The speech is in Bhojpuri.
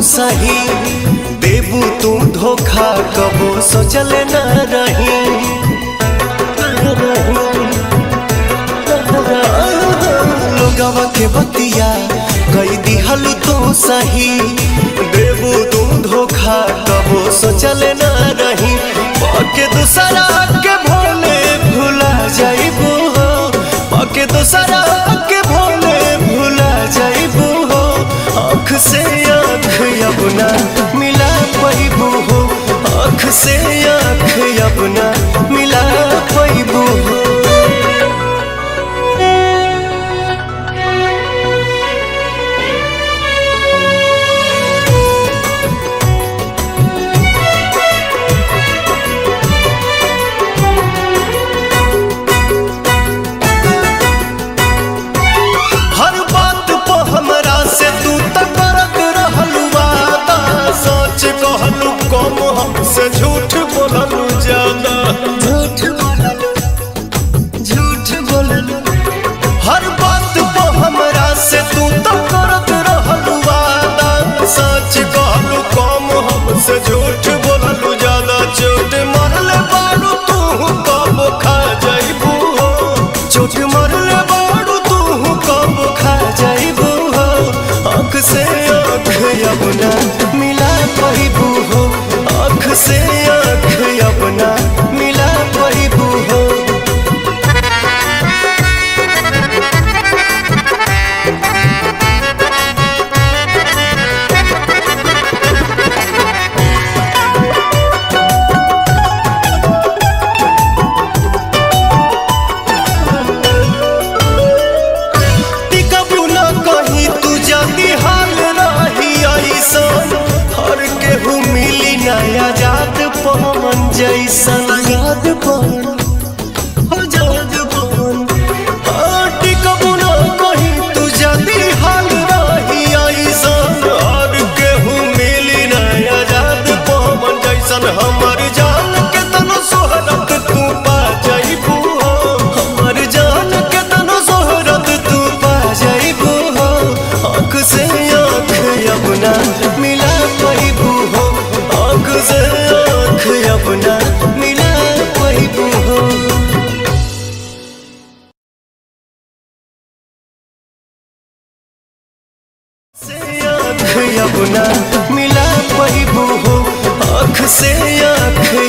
सही देबू तू धोखा कबो सोचल न रही लोगवा के बतिया कई दिहल तू सही देबू तू धोखा कबो सोचल न रही पके दूसरा के भोले भुला जाइबू हो पके दूसरा के भोले भुला जाइबू हो आँख से आँख अपना मिला पैबू हो आँख से आँख अपना मिला पैबू हो हर बात पे हमरा से तू त करत रहलू वादा सच कहलू कम हमसे झूठ बोललू ज्यादा झूठ बोललू झूठ बोललू हर बात पे हमरा से तू त करत रहलू वादा सच कहलू कम हमसे झूठ बोललू ज्यादा चोट मरले बारू तू कब खा जाइबू हो चोट मरले बारू तू कब खा जाइबू हो आँख से आँख अपना मिला पाइबू हो आँख से आँख अपना मिला पाइबू हो टिकबू न कहीं तू जल्दी हाल रही ऐसन हर केहू मिली नया जात पवन जैसन याद पवन हो जाद पवन हाँ, टिकबू न कहीं तू जल्दी हाल रही ऐसन हर केहू मिली नया जात पवन जैसन हमर जान के तनो सोहरत तू पा जाइबू हो हमर जान के तनो सोहरत तू पा जाइबू हो आँख से आँख अपना मिला पाइबू हो आँख से आँख अपना मिला पाइबू हो से आँख अपना मिला पाइबू हो आँख से आँख